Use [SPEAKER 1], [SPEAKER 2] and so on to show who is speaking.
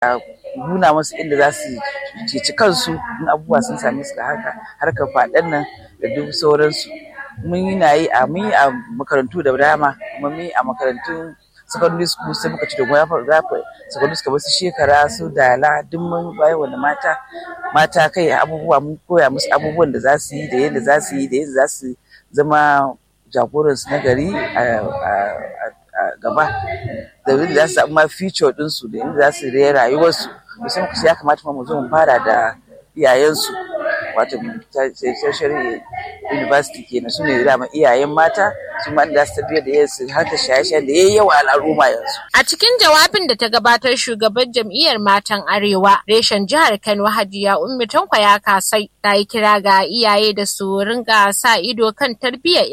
[SPEAKER 1] nuna musu inda za su ceci kansu in abubuwa sun same su haka harkar faɗan nan da duk sauransu mun yi na yi a mun yi a makarantu da dama kuma mun yi a makarantun secondary school sai muka ci da goya zafi secondary school su shekara su dala duk mun bayan wanda mata mata kai abubuwa mun koya musu abubuwan da za su yi da yadda za su yi da yadda za su zama jagoransu na gari a gaba da yadda za su samu ma future ɗinsu da yadda za su raya rayuwarsu musamman kusa ya kamata mu zo mu fara da iyayensu wato tertiary university kenan su ne dama iyayen mata su ma da su tafiya da yansu har ta shaye-shaye da yayi yawa al'umma yanzu.
[SPEAKER 2] A cikin jawabin da ta gabatar shugaban jam'iyyar matan Arewa reshen jihar Kano Hajiya Ummi Tanko ya kasai ta yi kira ga iyaye da su ringa sa ido kan tarbiyyar